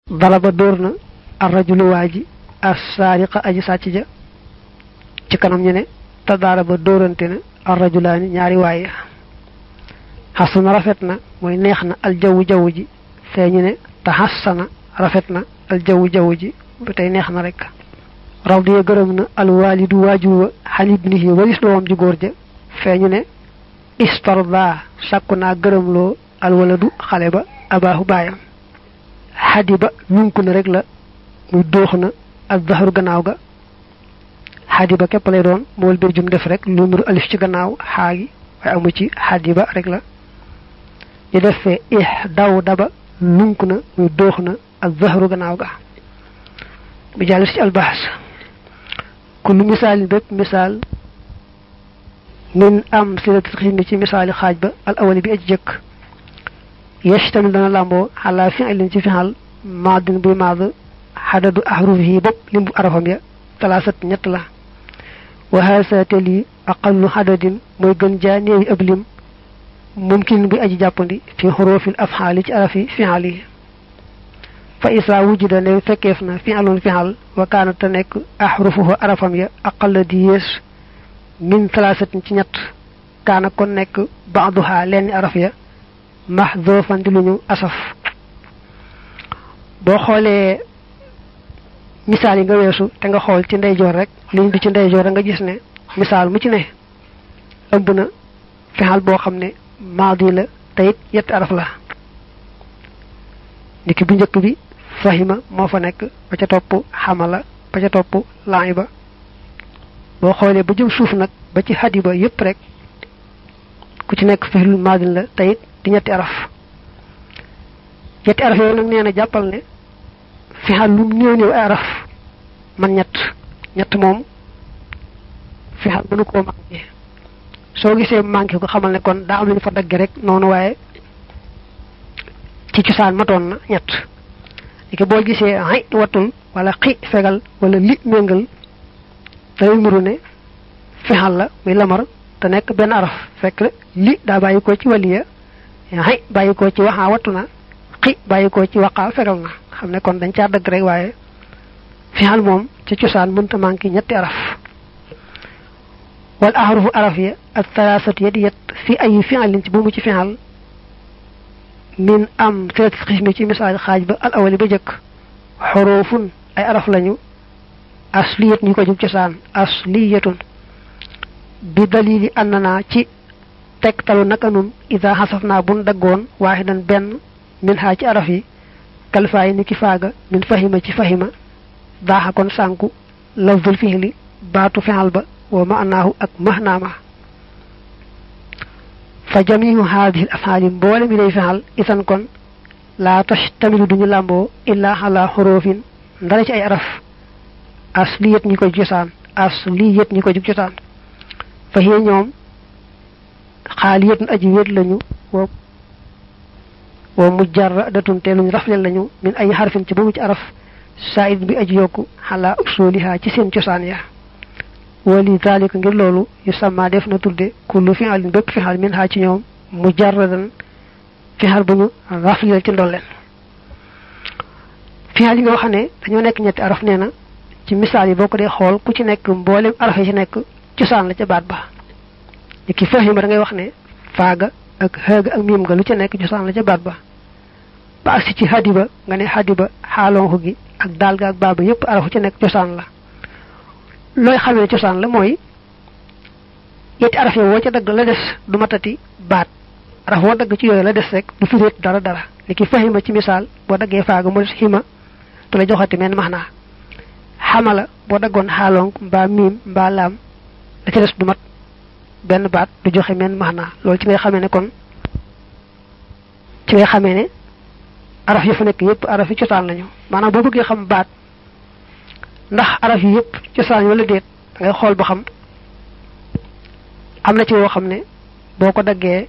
daraba dóor na arrajulu waa ji assaariqa aji sàcc ja ci kanam ñu ne te daraba dóorante na arrajulaani ñaari waaye xasana rafet na mooy neex na aljawwu jaww ji fee ñu ne te xasana rafet na aljawwu jaww ji ba tey neex na rek radiya gërëm na alwaalidu waajur wa xan ibnihi walis doomam ji góor ja fee ñu ne istarda sàkku naa gërëmloo alwaladu xale ba abaahu baayam xadi ba nunku na rek la muy dóox na ak zaxaru gannaaw ga xadi ba képp lay doon mool bir jum def rek lu muru alif ci gannaaw xaagi waaye amu ci xadi ba rek la ñu def fee ix daw daba nunku na muy dóox na ak zaxaru gannaaw ga bi jàll ci albaas kullu misaalin bépp misaal min am silatul xismi ci misaali xaaj ba al awali bi aj jëkk yashtamil dana làmboo xalaa fi'lin ci fixal maadin buy maad xadadu ahrufihi bopp limbu arafam ya talaasat ñett la wa haasa te lii aqallu xadadin mooy gën jaa néewi ab lim mumkin buy aji jàppandi fi xurufil afxaali ci arafi fixal yi fa isaa wujida ne fekkeef na fixalun fixal wa kaana te nekk ahrufuhu arafam ya aqalla di yées min talaasatin ci ñett kaana kon nekk baaduha lenn araf ya mahdoofan di lu ñu asaf boo xoolee misaal yi nga weesu te nga xool ci ndeyjoor rek liñ bi ci ndeyjoor rek nga gis ne misaal mu ci ne ëmb na fexal boo xam ne maadi la te it yetti araf la niki bu njëkk bi fahima moo fa nekk ba ca topp xamala ba ca topp laay ba boo xoolee ba jëm suuf nag ba ci xadi ba yépp rek ku ci nekk fexlu maadin la te it di ñetti araf ñetti araf yooyu nag nee na jàppal ne fexal lu néew néew ay araf man ñett ñett moom fexal mënu koo manqué soo gisee manqué ko xamal ne kon daa am lu ñu fa dagge rek noonu waaye ci cosaan matoon na ñett léegi boo gisee ay wattul wala xi fegal wala li méngal day muru ne fexal la muy lamar te nekk benn araf fekk li daa bàyyi ko ci waliya xay bàyyi ko ci waxaa wattu na xi bàyyi ko ci waqaa fegal na xam ne kon dañ caa dëgg rek waaye fixal moom ci cosaan mënta manqué ñetti araf wal ahrufu araf ya ak talaasatu ya di yet fi ay fixalin ci bu mu ci fixal min am sirat xismi ci misaal xaaj ba al awali ba jëkk xoroofun ay araf lañu asliyat ñu ko jub cosaan asliyatun bi dalili annana ci tegtalu naka nun ida xasaf naa bun daggoon waaxidan benn min xaa ci araf yi kalfaay ni ki faaga min fahima ci fahima daaxa kon sànku lafzul fihli baatu fexal ba wa maanaahu ak mahnaama fa jamiu haadihi l afhaali mboole mi day fexal isan kon laa tashtamilu duñu làmboo illaa xalaa xoroofin ndara ci ay araf asliyat ñi koy cosaan asliyat ñi koy jub cosaan fa hiya ñoom xaaliyatun aji wéet lañu wa wa mujarradatun te luñ rafle lañu min ay xarfin ci boobu ci araf said bi aji yokku xalaa usuliha ci seen cosaan ya wali zalika ngir loolu yu sama def na tudde kullu fi'alin bépp fi'al min ha ci ñoom mujarradan fi'al bu ñu rafle ci ndolleen fi'al yi nga wax ne dañoo nekk ñetti araf nee na ci misaal yi boo ko dee xool ku ci nekk mboolem araf yi ci nekk cosaan la ca baat ba ni ki fahima da ngay wax ne faaga ak xëga ak miim nga lu ca nekk cosaan la ca baat ba ba agsi ci hadiba nga ne hadiba xaalonxu gi ak daal ga ak baaba yépp arafu ca nekk cosaan la looy xamee cosaan la mooy yetti araf yi woo ca dagg la des du matati baat araf woo dagg ci yooyu la des rek du firéet dara dara ni ki fahima ci misaal boo daggee faaga mu des xima du la joxati men max naa xamala boo daggoon xaalonk mbaa miim mbaa laam la ca des du mat benn baat du joxe men max naa loolu ci ngay xamee ne kon ci ngay xamee ne araf yi fa nekk yépp araf yi cosaan lañu maanaam boo bëggee xam baat ndax araf yi yépp cosaan wala déet da ngay xool ba xam am na ci woo xam ne boo ko daggee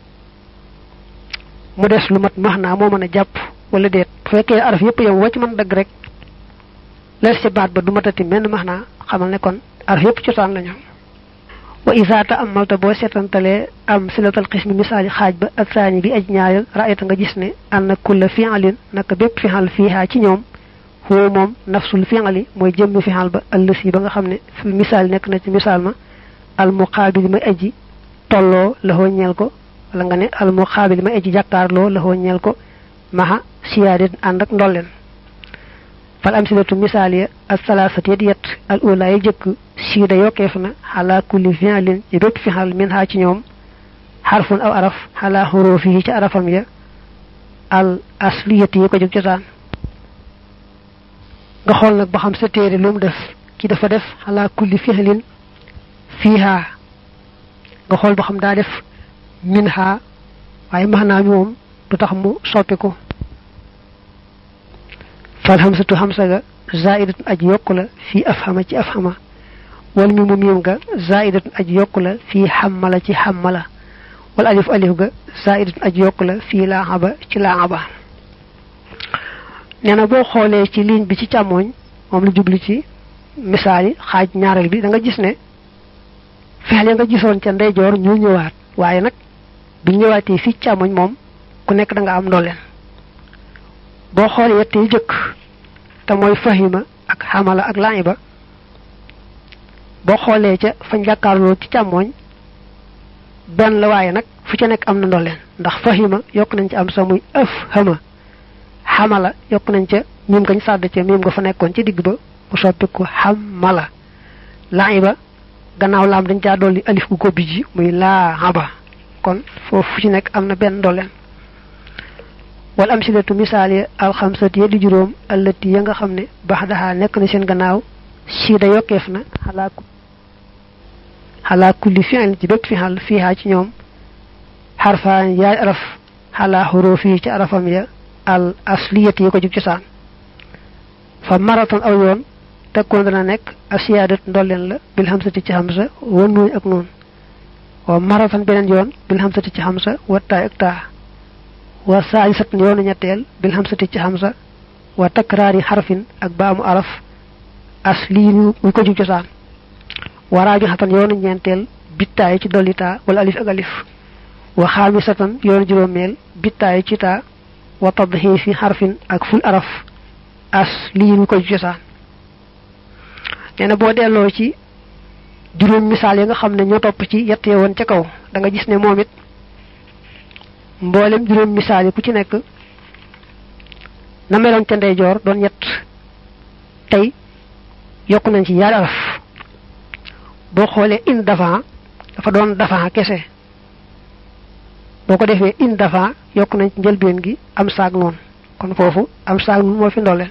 mu des lu mat max naa moo mën a jàpp wala déet bu fekkee araf yépp yow woo ci mën dagg rek lees ci baat ba du matati menn max naa xamal ne kon araf yépp cosaan lañu wa isa ta amalta boo seetantalee am silatal xismi misaali xaaj ba ak saani bi aj ñaareel raayta nga gis ne anna kulla fi'alin naka bépp fi'al fiihaa ci ñoom huwa moom nafsul fi'ali mooy jëmmi fi'al ba allësi ba nga xam ne fi misaal nekk na ci misaal ma al muqaabil may aji tolloo laxoo ñeel ko wala nga ne al muqaabil may aji jàkkaarloo laxoo ñeel ko maxa siyaadet ànd ak ndolleen fal am silatu misaal ya al salaasat yet yet al ula yi jëkk siida yokkeef na xalaa kulli fi'alin ci bépp fi'al min haa ci ñoom xarfun aw araf xalaa xuruufi yi ci arafam ya al asliyati yi ko jóg cosaan nga xool nag ba xam sa téere lu mu def ki dafa def xalaa kulli fi'alin fiihaa nga xool ba xam daa def min haa waaye maanaa mi moom du tax mu soppi ko fal xamsatu xamsa ga zaidatun aj yokku la fii afhama ci afhama wal mi mu miim ga zaidatun aj yokku la fii xammala ci xammala wal alif alif ga zaidatun aj yokku la fii laaxaba ci laaxaba nee na boo xoolee ci ligne bi ci càmmooñ moom la jubli ci misaal yi xaaj ñaareel bi da nga gis ne fexeel ya nga gisoon ca ndeyjoor ñu ñëwaat waaye nag bi ñëwaatee fii càmmoñ moom ku nekk da nga am ndolleen boo xoolee yett yi jëkk te mooy fahima ak xamala ak laiba boo xoolee ca fañ jàkkaarloo ci càmmooñ benn la waaye nag fu ca nekk am na ndolleen ndax fahima yokk nañ ci am sa muy ëf xama xamala yokk nañ ca miim nga ñu sàdd ca miim nga fa nekkoon ci digg ba mu soppi ko xamala laiba gannaaw laam dañ caa dolli alif gu ko bijji muy laa xaba kon foofu fu ci nekk am na benn ndolleen wal am silatu misaal ya alxamsat ya di juróom allati ya nga xam ne bax daxaa nekk na seen gannaaw siida yokkeef na xalaa xalaa kulli fi'il ci bépp fi'al fiihaa ci ñoom xarfaan yaay araf xalaa xuruuf yi ci arafam ya al asliyat yi ko jug cosaan fa maratan aw yoon tekkoon dana nekk asiyaadat ndolleen la bil xamsati ci xamsa wa nuuñ ak noon wa maratan beneen yoon bil xamsati ci xamsa wa taay ak taa wa saalisatan yoonu ñetteel bil xamsati ci xamsa wa takraari xarfin ak baamu araf asliin wu ko jug cosaan wa raaju xatan yoonu ñeenteel bittaay ci dolli taa wala alif ak alif wa xaamisatan yoonu juróomeel bittaay ci taa wa tadxiifi xarfin ak ful araf asliin wu ko jug cosaan nee na boo delloo ci juróom misaal yi nga xam ne ñoo topp ci yett woon ca kaw da nga gis ne moom it mboolem juróom misaal yi ku ci nekk na meloon ca ndeyjoor doon ñett tey yokk nañ ci yaari araf boo xoolee in dafa dafa doon dafa kese boo ko defee in dafa yokk nañ ci njëlbeen gi am saag noonu kon foofu am saag noonu moo fi ndolleen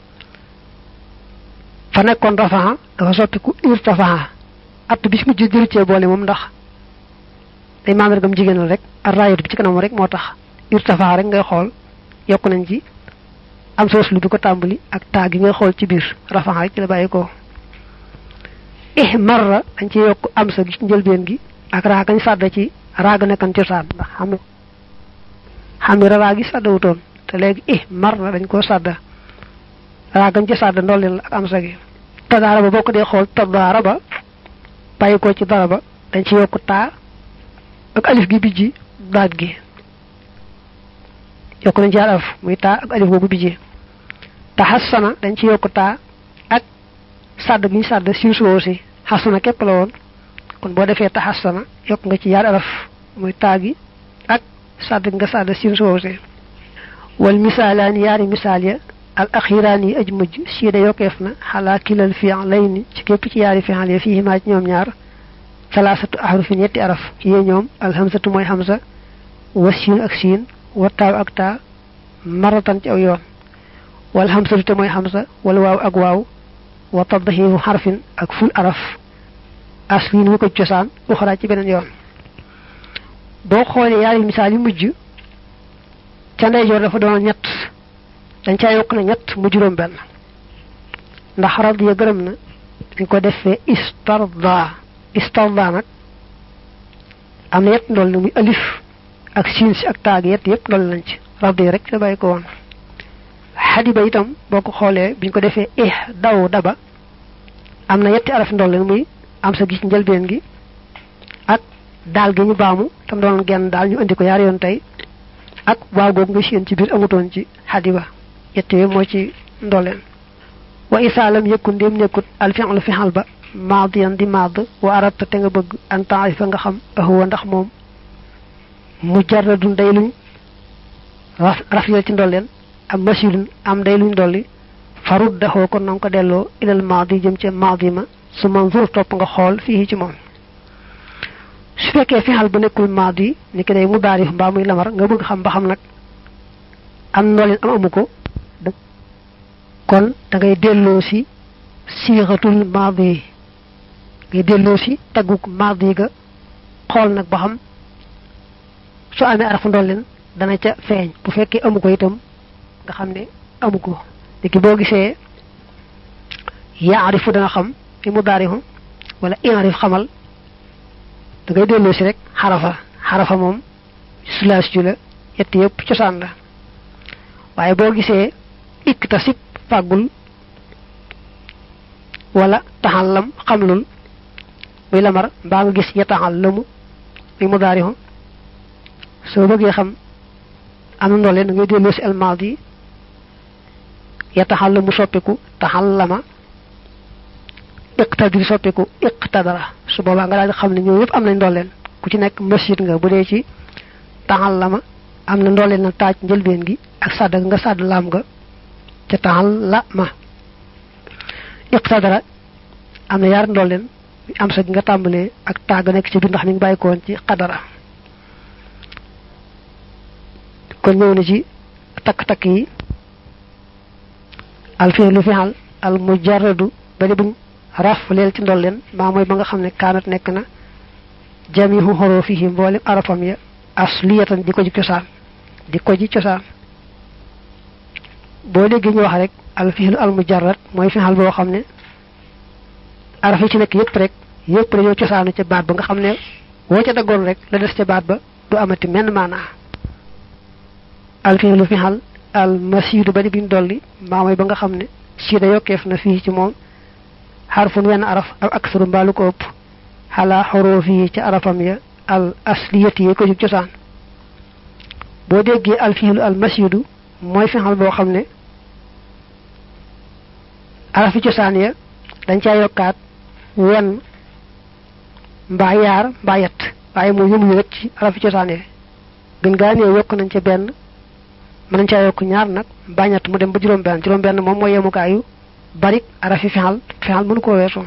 fa nekkoon dafa dafa soppiku irtafa at bi ci mujj jëru cee boole moom ndax day mandargam jigéenal rek ak raayut bi ci kanam rek moo tax irtafa rek ngay xool yokk nañ ci am soos lu bi ko tàmbali ak taa gi ngay xool ci biir rafaxa rek ci la bàyyi ko ih marra dañ ci yokk am sa gi ci njëlbeen gi ak raa gañ sàdda ci raaga nekkan cosaan ndax xam xam ne raa gi sàdda wutoon te léegi ih marra dañ koo sàdda raa gañ ci sàdda ndolleen la ak am sa gi tadaara ba boo ko dee xool tadaara ba bàyyi ko ci dara ba dañ ci yokk taa ak alif gi bijji daat gi yokk nañ ci araf muy taa ak alif boobu bijji taxassana dañ ci yokk taa ak sàdd gi ñu sàdd siin suwoo si xasana képp la woon kon boo defee taxassana yokk nga ci yaar araf muy taa gi ak sàdd gi nga sàdd siin suwoo si wal misaalaan yaari misaal ya al axiraan yi aj mujj siida yokkeef na xalaa kilal fi'layni ci képp ci yaari fi'al ya fii maa ci ñoom ñaar salaasatu ahrufin ñetti araf yee ñoom alhamsatu mooy hamza wa siin ak siin wa taaw ak taa maratan ci aw yoon wal hamsatu te mooy hamza wala waaw ak waaw wa tadhiru xarfin ak ful araf aslin wu ko cosaan uxraa ci beneen yoon boo xoolee yaari misaal yu mujj ca ndeyjoor dafa doon ñett dañ caa yokk na ñett mu juróom benn ndax radiya gërëm na dañ ko defee istarda istarda nag am na yett ndool ni muy alif ak siin si ak taag yett yëpp ndool lañ ci radiya rek sa bàyyi ko woon xadiba itam boo ko xoolee biñ ko defee ih daw daba am na yetti araf ndool ni muy am sa gis njëlbeen gi daal gi ñu baamu tam doon genn daal ñu indi ko yaar yoon tey ak waaw googu nga séen ci biir amutoon ci xadiba yett yooyu moo ci ndolleen wa isaalam yëkku ndéem nekkut al fi'lu fi'al ba maadiyan di maad wa arabta te nga bëgg an taarifa nga xam ahuwa ndax moom mujarradun day luñ rafiyal ci ndolleen am masilun am day luñ dolli farud daxoo kon nanga ko delloo ilal maadi jëm ca maadi ma su manzur topp nga xool fii ci moom su fekkee fixal ba nekkul maadi ni ki day mu daarif mbaa muy lamar nga bëgg xam ba xam nag am ndolleen am amu ko kon da ngay delloo si siixatul maadi ngay delloo si tagguk maadi ga xool nag ba xam su amee arafu ndolleen dana ca feeñ bu fekkee amu ko itam nga xam ne amu ko léegi boo gisee yaarifu dana xam fi mu daarihu wala inarif xamal da ngay delloo si rek xarafa xarafa moom sulaas ju la yett yëpp cosaan la waaye boo gisee iktasib fàggul wala taxallam xamlul muy lamar mbaa nga gis yataxallamu muy mu daarihu soo bëggee xam am na ndoole da ngay delloo si almaadi yataxallamu soppiku taxallama iqtadir soppiku iqtadara su boobaa nga daal di xam ne ñoo yëpp am nañ ndolleen ku ci nekk masjid nga bu dee ci taxallama am na ndolleen na taaj njëlbeen gi ak sàdd nga sàdd laam nga ca taxallama iqtadara am na yaar ndolleen am sa gi nga tàmbalee ak tàgg nekk ci biir ndax mi ngi bàyyi koon ci xadara kon ñëw na ci takk-takk yi al fi'lu fi'al al mujarradu bari buñ raf leel ci ndolleen maa mooy ba nga xam ne kaanat nekk na jamihu xurufihi mboolem arafam ya asliyatan di ko ji cosaan di ko ji cosaan boo déggee ñu wax rek al fi'lu al mujarrad mooy fi'al boo xam ne araf yi ci nekk yëpp rek yëpp dañoo cosaanu ca baat ba nga xam ne woo ca daggoon rek la des ca baat ba du amati menn maanaa al fi'lu fi'al al masiidu ba di biñ dolli maa mooy ba nga xam ne siida yokkeef na fii ci moom xarfun wenn araf ak aksaru mbaalu ko ëpp xalaa xoroof yi ci arafam ya al asliyati yi ko jug cosaan boo déggee al fiilu al masiidu mooy fexal boo xam ne arafi cosaan ya dañ caa yokkaat wenn mbaa yaar mbaa yett waaye mu yëmul rek ci arafi cosaan ya gën gaa nee yokk nañ ca benn mën nañ caa yokk ñaar nag mbaa ñett mu dem ba juróom benn juróom benn moom mooy yemukaayu barik arafi fexal fexal mënu koo weesoo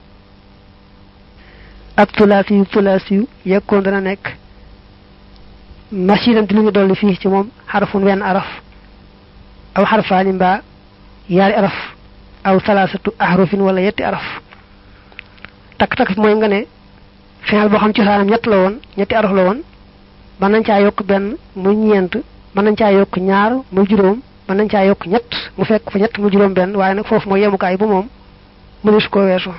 ak tulaasi yu tulaasi yu yekkoon dana nekk masiinam di lu ñu dolli fii ci moom xarafun wenn araf aw xarfaani mbaa yaari araf aw salaasatu ahrufin wala yetti araf takk-takk mooy nga ne fexal boo xam ci saanam ñett la woon ñetti araf la woon mën nañ caa yokk benn muy ñeent mën nañ caa yokk ñaar muy juróom mën nañ caa yokk ñett mu fekk fa ñett mu juróom benn waaye nag foofu mooy yemukaay bu moom mënees koo weesu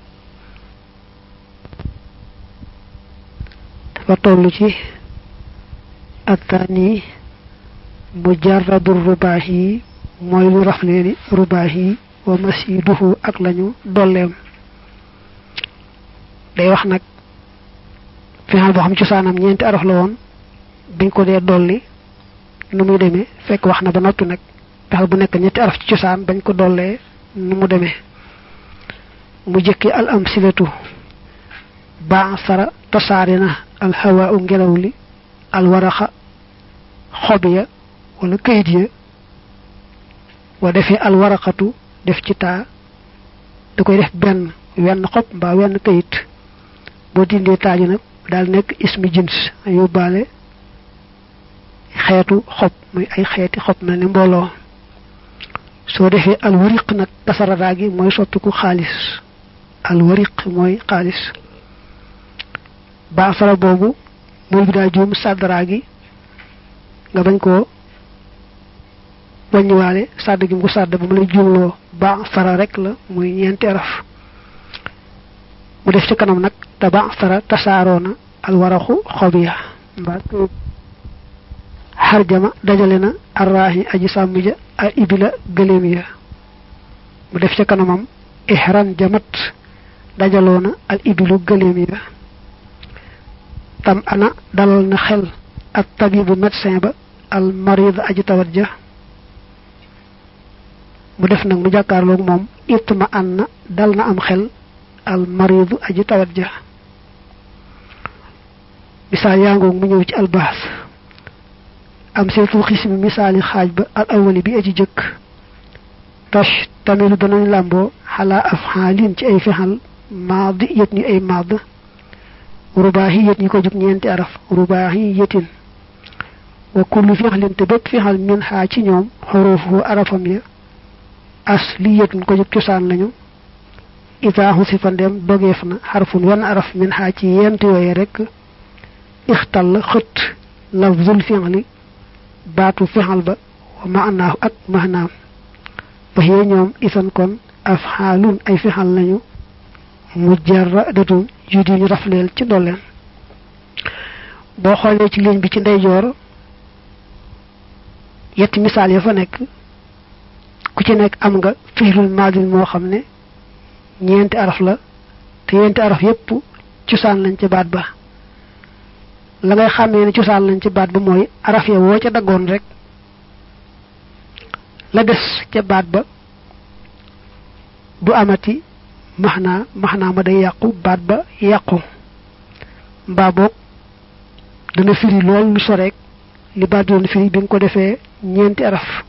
dafa toll ci attaani mujarradu rubaax yi mooy lu rafleeni rubaax yi wa masiduhu ak lañu dolleem day wax nag final boo xam cosaanam ñeenti araf la woon biñ ko dee dolli nu muy demee fekk wax na ba noppi nag fexal bu nekk ñetti araf ci cosaan bañ ko dollee nu mu demee mu jëkki al am silatu ba sara tasaare na al hawaa u ngelaw li al waraxa xob ya wala kayit ya wa defee al waraqatu def ci taa da koy def benn wenn xob mbaa wenn kayit boo dindee taaju nag daal nekk ismi jins yóbbaale xeetu xob muy ay xeeti xob mel ni mbooloo soo defee alwariq nag kasararaa gi mooy soppiku xaalis alwariq mooy xaalis baasara boobu mool bi daa juum sàddaraa gi nga bañ koo wàññiwaale sàdd gi mu ko sàdd ba mu lay juumloo baasara rek la muy ñeenti araf mu def ci kanam nag te baasara tasaaroona alwaraxu xob ya mbaa xarjama dajale na arraahi aji sàmm ja a ibila gëléem ya mu def ca kanamam ihran jamat dajaloo na al ibilu gëléem ya tam ana dalal na xel ak tabibu médecin ba al marid aji tawat ja mu def nag mu jàkkaarloog moom itma an na dal na am xel al maridu aji tawat ja misaal yaa ngoog mu ñëw ci albaas am seetul xismi misaali xaaj ba al awali bi aji jëkk tosh tamilu danañ làmboo xalaa af xaalin ci ay fexal maadi yët ñi ay maad rubaahi yët ñi ko jug ñeenti araf rubaahi yëtin wa kullu fexlin te bépp fexal min xaa ci ñoom xorofu arafam ya as li yëtun ko jug cosaan lañu itaaxu si fa ndem dogeef na xarfun wan araf min xaa ci yent yooye rek ixtal xët lafzul fexli baatu fexal ba wa maanaahu ak maanaam ba yee ñoom isan kon af xaalun ay fexal lañu mujarradatun yu di ñu rafleel ci ndolleen boo xoolee ci ligne bi ci ndeyjoor yetti misaal ya fa nekk ku ci nekk am nga fi'lul maadin moo xam ne ñeenti araf la te ñeenti araf yépp cosaan lañ ci baat ba la ngay xàmmee ne cosaan lañ ci baat ba mooy araf ya woo ca daggoon rek la des ca baat ba du amati maxnaa maxnaa ma day yàqu baat ba yàqu mbaa boog dana firi lool lu soreek li baat doon firi bi nga ko defee ñeenti araf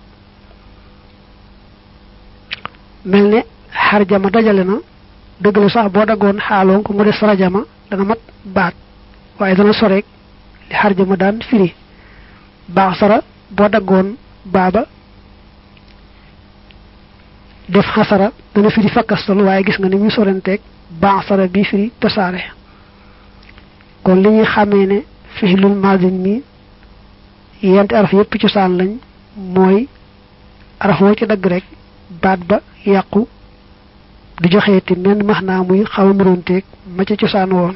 mel ne xarjama dajale na dëgg la sax boo daggoon xaaloon ko mu des rajama dana mat baat waaye dana soreek li xarjama daan firi baax sara boo daggoon baaba def xasara dana firi fakkastal waaye gis nga ni muy sorenteeg baax sara bi firi tasaare kon li ñuy xàmmee ne fixlul maadin mi yenti araf yépp cosaan lañ mooy araf woo ci dagg rek baat ba yàqu du joxeeti menn max naa muy xaw a nuróonteeg ma ca cosaan woon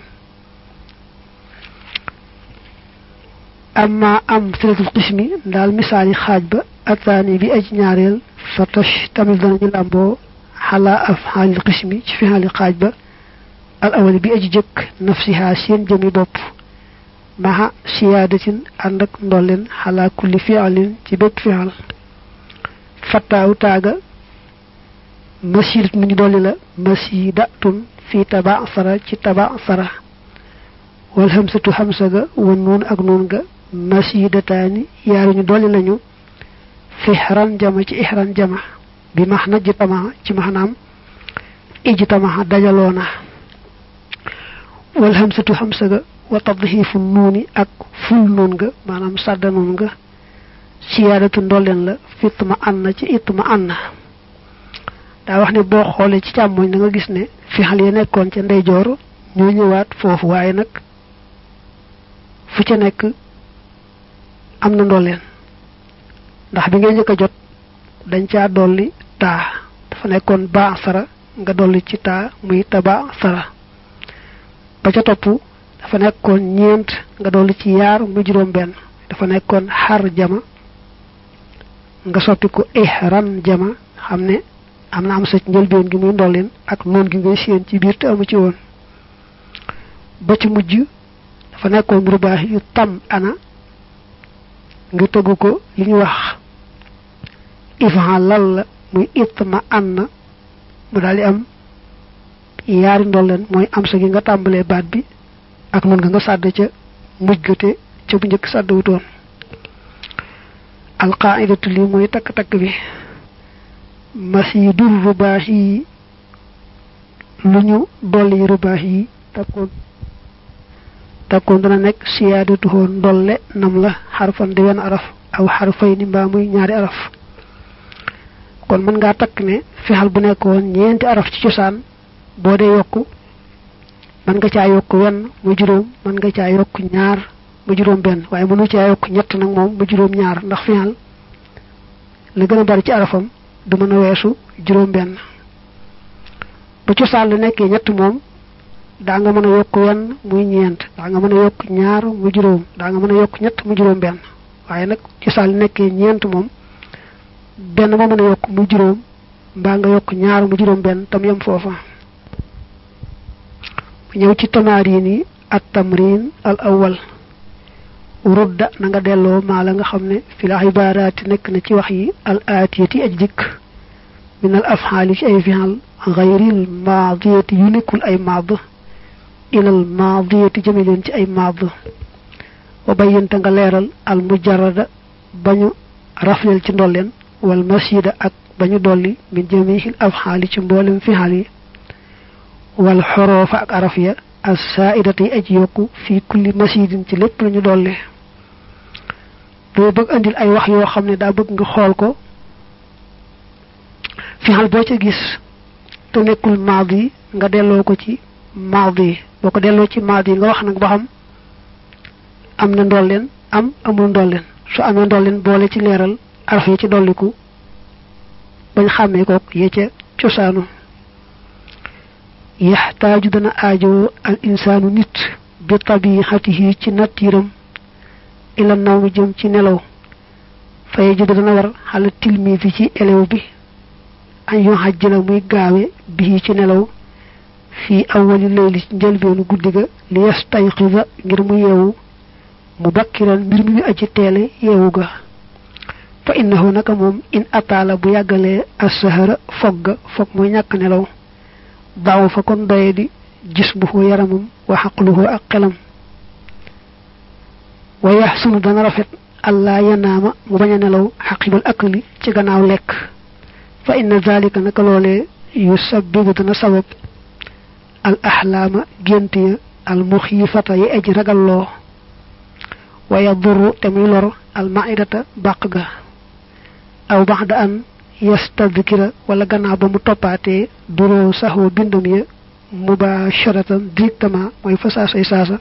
amma am silatul qismi daal misaali xaaj ba ataani bi aj ñaareel fa tosh tamit danañu làmboo xalaa af xaalil qismi ci fi xaali xaaj ba al awali bi aji jëkk nafsiha seen jëmi bopp maxa siyaadatin ànd ak ndolleen xalaa kulli fialin ci bépp fial fattaawu taaga masiidat mu ñu dolli la masiidatun fi taba sara ci taba sara wal xamsatu xamsa ga wan nuun ak nuun ga masiidataani yaaru ñu dolli lañu fi ixran jama ci ixran jama bi max na ji tama ci maxnaam iji tama dajaloona wal xamsatu xamsa ga wa tadxiifu nuuni ak ful nuun ga maanaam sàdda nuun ga siyaadatu ndolleen la fitma anna ci itma anna daa wax ne boo xoolee ci càmmoñ da nga gis ne fi xal ya nekkoon ca ndeyjoor ñoo ñëwaat foofu waaye nag fu ca nekk am na ndolleen ndax bi ngay njëkk a jot dañ caa dolli taa dafa nekkoon ba sara nga dolli ci taa muy taba sara ba ca topp dafa nekkoon ñeent nga dolli ci yaar muy juróom benn dafa nekkoon xar jama nga soppi ko ihran jama xam ne am na am sa njëlbeen gi muy ndollin ak noon gi ngay séen ci biir te amu ci woon ba ci mujj dafa nekkoon rubaax yu tam ana nga tëggu ko li ñu wax ifan lal la muy itma anna mu daal di am yaari ndolleen mooy am sa gi nga tàmbalee baat bi ak noon nga nga sàdd ca mujj gate ca bu njëkk sàdd wutoon alqaidatu li mooy takk-takk bi masiidur rubaax yi lu ñu dolli rubaax yi takkoon takkoon dana nekk siyaadatu hoo ndolle nam la xarfan di wenn araf aw xarfay ni mbaa muy ñaari araf kon mën ngaa takk ne fexal bu nekkoon ñeenti araf ci cosaan boo dee yokk mën nga caa yokk wenn mu juróom mën nga caa yokk ñaar mu juróom benn waaye mënu caa yokk ñett nag moom mu juróom ñaar ndax fexal la gën a bari ci arafam du mën a weesu juróom benn ba cosaan la nekkee ñett moom daa nga mën a yokk wenn muy ñeent daa nga mën a yokk ñaar mu juróom daa nga mën a yokk ñett mu juróom benn waaye nag cosaan la nekkee ñeent moom benn moo mën a yokk mu juróom mbaa nga yokk ñaar mu juróom benn tam yem foofa mu ñëw ci tamaar yi nii at tamrin al awal rudda na nga delloo maa la nga xam ne fi la ibaaraati nekk na ci wax yi al aatiyati aj dikk min al afxaali ci ay fial xayril maadiyati yu nekkul ay maad ilal maadiyati jëme leen ci ay maad wa bayyanta nga leeral al mujarrada bañu rafleel ci ndolleen wal masida ak bañu dolli min jamihil afxaali ci mboolem fial yi wal xoroofa ak araf ya as saaidati yi aj yokku fii kulli masidin ci lépp lañu dolli doo bëgg andil ay wax yoo xam ne daa bëgg nga xool ko fial boo ca gis te nekkul maadi nga delloo ko ci maadi boo ko delloo ci maadi nga wax nag ba xam am na ndolleen am amul ndolleen su amee ndolleen boole ci leeral araf ya ci dolliku bañ xàmmee kook yee ca cosaanu yaxtaaju dana aajoo al insaanu nit bi tabixatihi ci nattiiram ila naw mi jëm ci nelaw faye judu dana war xala tilmisi ci elew bi añ yoo xajjala muy gaawe bii ci nelaw fii awali layli ci njëlbeenu guddi ga li yastayqida ngir mu yeewu mu bakkiran mbir mi aji teele yeewu ga fa innahu naka moom in ataala bu yàggalee assahara fogg ga foog muy ñàkk nelaw daaw fa kon doye di gis bu ko yaramam wa xaqluhu ak xelam wa yaxsunu dana rafet allah yanaama mu bañ a nelaw xaqibal akli ci gannaaw lekk fa inna zalika naka loolee yu sabbibu dana sabab al axlaama gént ya al muxiifata yi aji ragalloo wa yadurru te muy lor al maidata bàq ga aw baxda an yastadkira wala gannaaw ba mu toppaatee duroo saxoo bindam ya mubasharatan directement mooy fa saasay saasa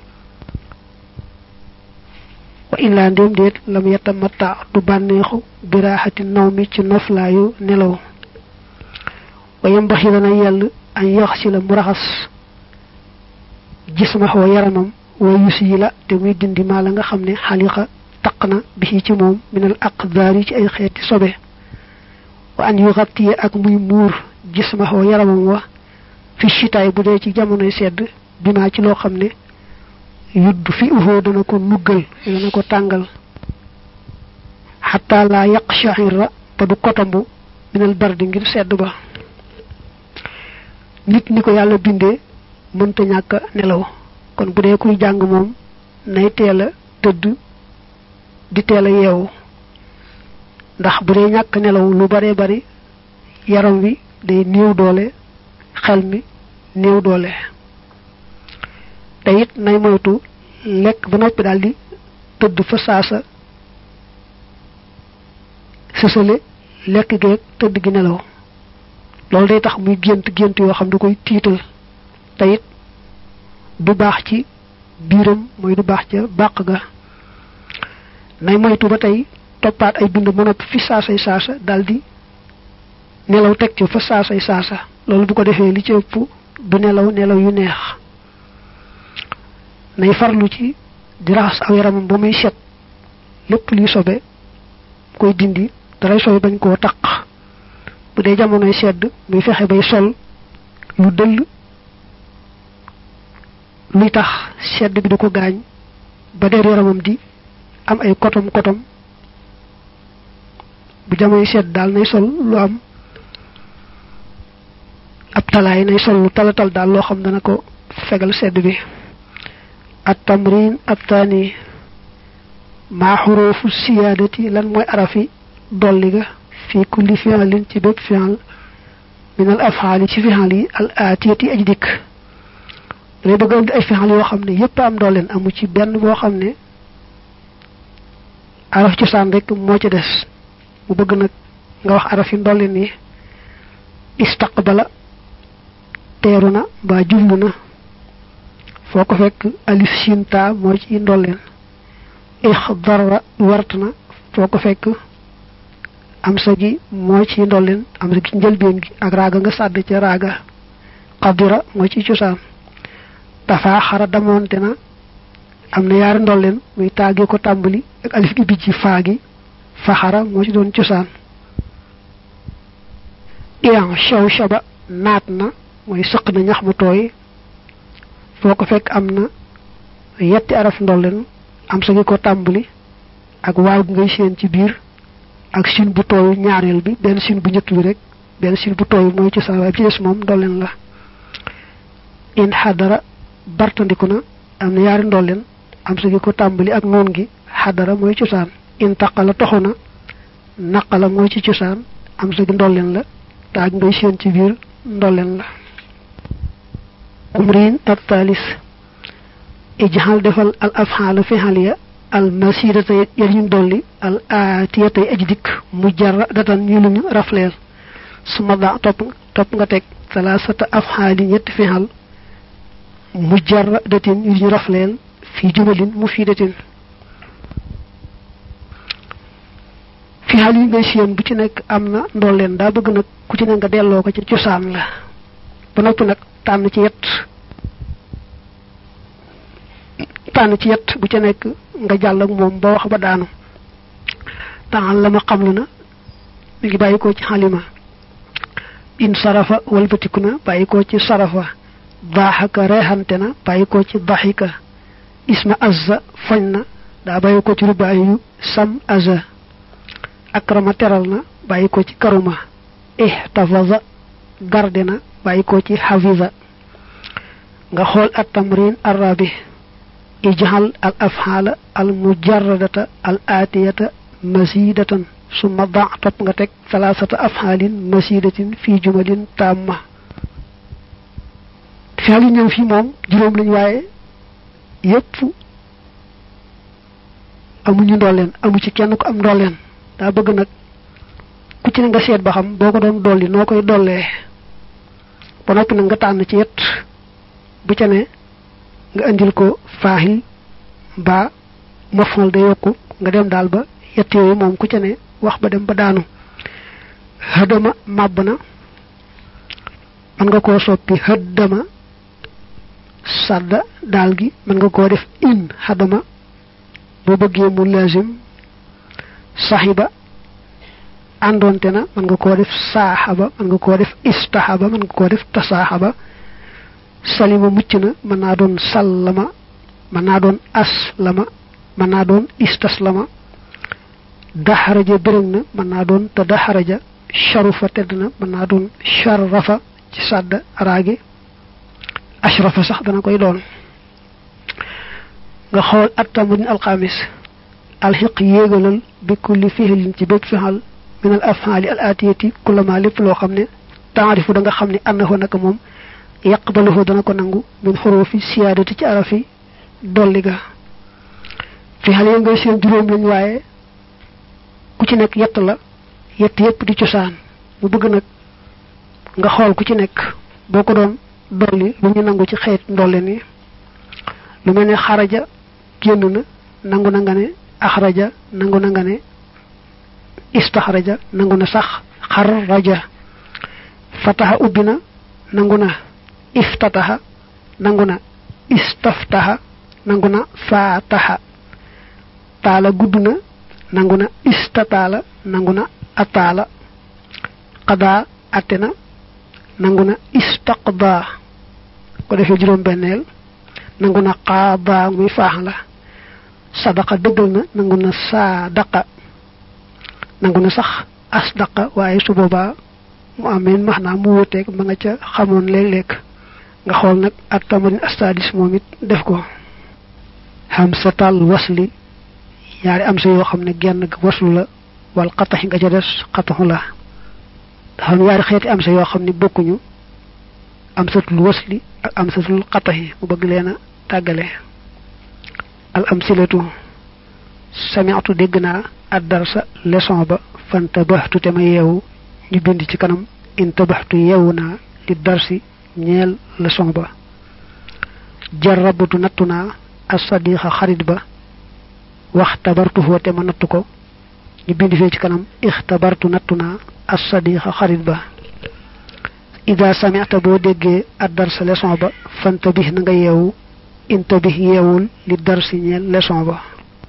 wa illaa ndéem déet lam yatamatta du bànneexu biraaxati naw mi ci noflaayu nelaw wa yambaxi dana yell an yox si la mu raxas jismaxoo yaramam wa yusi yi la te muy dindi maa la nga xam ne xaliqa taq na bi ci moom minal aqdaar yi ci ay xeeti sobe wa an yu xattiye ak muy muur jismaxoo yaramam wa fi chitaay bu dee ci jamonoy sedd bi maa ci loo xam ne yudd fi uxoo dana ko nuggal dana ko tàngal xataa laa yaq shahira ba du kotombu minal bardi ngir sedd ba nit ni ko yàlla bindee mënta ñàkk nelaw kon bu dee kuy jàng moom nay teel a tëdd di teel a yeewu ndax bu dee ñàkk nelaw lu bare bari yaram wi day néew doole xel mi néew doole te it nay moytu lekk ba noppi daal di tëdd fa saasa sësale lekk geeg tëdd gi nelaw loolu day tax muy gént gént yoo xam da koy tiital te it du baax ci biiram mooy du baax ca bàq ga nay moytu ba tey toppaat ay bind ba noppi fi saasay saasa daldi nelaw teg ci fa saasay saasa loolu bu ko defee li ci ëpp du nelaw nelaw yu neex nay farlu ci di raxas aw yaramam ba muy set lépp luy sobe koy dindi daray sobe bañ koo taq bu dee jamonoy sedd muy fexe bay sol lu dëll luy tax sedd bi du ko gaañ ba der yaramam di am ay kotom kotom bu jamonoy sedd daal nay sol lu am ab talaay nay sol lu talatal daal loo xam dana ko fegal sedd bi at tamrin at taani maa xurufu siyaadati lan mooy arafi dolli ga fi kulli fi'lin ci bépp fi'l min al af'ali ci fi'l yi al aatiyati aj dikk lay bëgg andi ay fi'l yoo xam ne yépp am dooleen amu ci benn boo xam ne araf cosaan rek moo ci des mu bëgg nag nga wax araf yi ndolleen yi istaqbala teeru na mbaa jublu na foo ko fekk alif siin taa moo ci ndolleen ixdara wart na foo ko fekk am sa gi moo ci ndolleen am sa gi njëlbeen gi ak raaga nga sàdd ca raaga xadira moo ci cosaan dafa xara damoonte na am na yaari ndolleen muy taagi ko tàmbali ak alif gi bijji faa gi faxara moo ci doon cosaan iyan shaw shaba naat na mooy sëq na ñax mu tooy foo ko fekk am na yetti araf ndolleen am sa gi ko tàmbali ak waaw gi ngay seen ci biir ak sin bu tooyu ñaareel bi benn sin bu njëkk bi rek benn sin bu tooyu mooy ci saa waaye ci des moom ndolleen la in xadara bartandiku na am na yaari ndolleen am sa gi ko tàmbali ak noon gi xadara mooy cosaan in taqala toxu na naqala mooy ci cosaan am sa gi ndolleen la te ak ngay seen ci biir ndolleen la umrin at taalis ijxal defal al afxaala fixaliya al masidata yar ñu dolli al aatiyatay aji dikk mu jarra datan ñu luñu rafleel su ma da topp topp nga teg salaasata afxaali ñetti fixal mu jarra datin yu ñu rafleel fii jumalin mu fii datin fixal yi ngay siyam bu ci nekk am na ndolleen daa bëgg nag ku ci ne nga delloo ko ci cosaan la ba noppi nag tànn ci yett tànn ci yett bu ca nekk nga jàll ak moom ba wax ba daanu taxal la ma xamlu na mi ngi bàyyi ko ci xalima in sarafa walbatiku na bàyyi ko ci sarafa daaxaka reexante na bàyyi ko ci daxika isma azza foñ na daa bàyyi ko ci rubaayu sam azza akrama teral na bàyyi ko ci karuma ihtafaza garde na bàyyi ko ci xafiza nga xool at tamrin arabi ijhal al afxaala al mujarradata al aatiyata masidatan summa da topp nga teg salaasata afxaalin masidatin fii jumalin tamma fial yi ñëw fii moom juróom lañ waaye yépp amuñu ndolleen amu ci kenn ko am ndolleen daa bëgg nag ku ci ne nga seet ba xam boo ko doon dolli noo koy dollee ba noppi nag nga tànn ci yet bu ca ne nga indil ko faaxil ba mafal da yokku nga dem daal ba yett yooyu moom ku ca ne wax ba dem ba daanu xëddama màbb na mën nga koo soppi xëddama sadda daal gi mën nga koo def in xadama boo bëggee mu lazim saxiba àndoonte na mën nga koo def saaxaba mën nga koo def istaxaba mën nga koo def tasaaxaba salima mucc na mën naa doon sallama mën naa doon aslama mën naa doon istaslama daxaraja bërëg na mën naa doon te daxaraja sharufa tedd na mën naa doon sharafa ci sàdd araagi ashrafa sax dana koy doon nga xool attamurin alxamis alxiq yéegalal bi kulli fixilin ci bépp fixal min al afhaali al atiyati kullama lépp loo xam ne taarifu da nga xam ne annahu naka moom yaqbaluhu dana ko nangu min xurufi siyaadati ci arafi dolli ga fixal yi ngay seen juróom lañ waaye ku ci nekk yett la yett yépp di cosaan mu bëgg nag nga xool ku ci nekk boo ko doon dolli lu ñu nangu ci xeet ndolle ni lu mel ne xaraja génn na nangu na nga ne axraja nangu na nga ne istaxraja nangu na sax xarraja fataxa ubbi na nangu na iftataxa nangu na istaftaxa nangu na faataxa taala gudd na nangu na istataala nangu na ataala qadaa atte na nangu na istaqdaa ko defee juróom benneel nangu na qaadaa muy faax la sadaqa dëggal na nangu na saadaqa nangu na sax asdaqa waaye su boobaa mu ameen max naa mu wuteeg ma nga ca xamoon léeg-léeg nga xool nag ak tamarin astadis moom it def ko hamsatal wasli ñaari am sa yoo xam ne genn waslu la wal xataxi nga ca des xataxu la dafa am ñaari xeeti am sa yoo xam ne bokkuñu am satul wasli ak am satul xataxi mu bëgg leen a tàggale al am silatu samiatu dégg naa ad darsa leçon ba fanta baxtu te ma yeewu ñu bind ci kanam in tabaxtu yeewu naa li darsi ñeel leçon ba jarabatu nattu naa asadiqa xarit ba wax tabartuhu te ma nattu ko ñu bind fee ci kanam ixtabartu nattu naa asadiqa xarit ba ida samita boo déggee ad darsa leçon ba fanta bi na nga yeewu inta bi yeewul li darsi ñeel leçon ba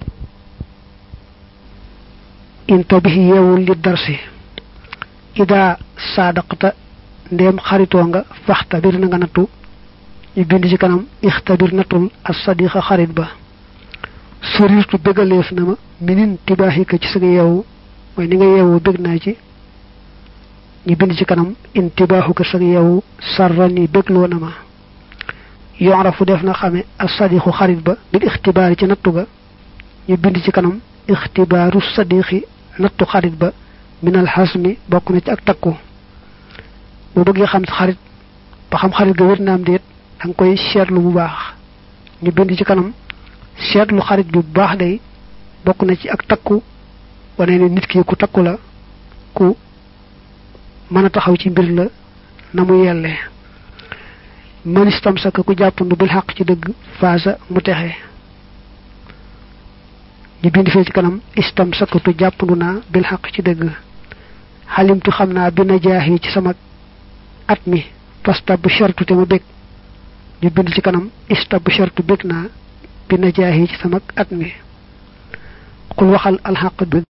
inta bi yeewul li darsi ida saadaqta ndéem xaritoo nga faxta bir na nga nattu ñu bind ci kanam ixtabir natul as sadiqa xarit ba surirtu bëggaleef na ma minin tibaaxika ci sa yeewu mooy ni nga yeewu bëgg naa ci ñu bind ci kanam intibaaxuka sa yeewu sarrani bëggloo na ma yorafu def na xame as sadiqu xarit ba bil ixtibaari ci nattu ga ñu bind ci kanam ixtibaaru sadiqi nattu xarit ba minal xasmi bokk na ci ak takku boo bëggee xam xarit ba xam xarit ga wér naam déet da nga koy seetlu bu baax ñu bind ci kanam seetlu xarit bi bu baax day bokk na ci ak takku wane ne nit ki ku takku la ku mën a taxaw ci mbir la na mu yellee man istam saka ku jàppandu bil xaq ci dëgg faasa mu texe ñu bind fee ci kanam istam sakatu jàppandu naa bil xaq ci dëgg xalimtu xam naa bi najaax yi ci sama at mi fasta bu shartu te ma bég ñu bind ci kanam ista bu shartu bég naa bi najaax yi ci sama at mi xul waxal alxaq bi